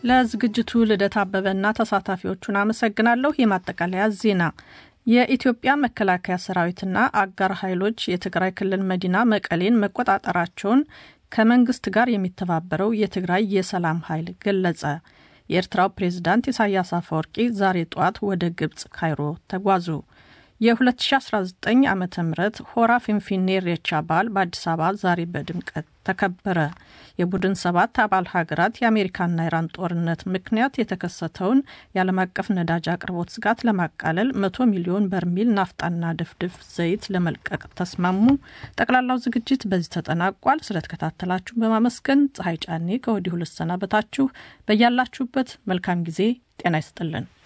ለዝግጅቱ ልደት አበበና ተሳታፊዎቹን አመሰግናለሁ። የማጠቃለያ ዜና የኢትዮጵያ መከላከያ ሰራዊትና አጋር ኃይሎች የትግራይ ክልል መዲና መቀሌን መቆጣጠራቸውን ከመንግስት ጋር የሚተባበረው የትግራይ የሰላም ኃይል ገለጸ። የኤርትራው ፕሬዝዳንት ኢሳያስ አፈወርቂ ዛሬ ጠዋት ወደ ግብፅ ካይሮ ተጓዙ። የ2019 ዓ ም ሆራ ፊንፊኔ ኢሬቻ በዓል በአዲስ አበባ ዛሬ በድምቀት ተከበረ። የቡድን ሰባት አባል ሀገራት የአሜሪካና ኢራን ጦርነት ምክንያት የተከሰተውን የዓለም አቀፍ ነዳጅ አቅርቦት ስጋት ለማቃለል መቶ ሚሊዮን በርሚል ናፍጣና ድፍድፍ ዘይት ለመልቀቅ ተስማሙ። ጠቅላላው ዝግጅት በዚህ ተጠናቋል። ስለተከታተላችሁ በማመስገን ፀሐይ ጫኔ ከወዲሁ ልሰናበታችሁ። በያላችሁበት መልካም ጊዜ ጤና ይስጥልን።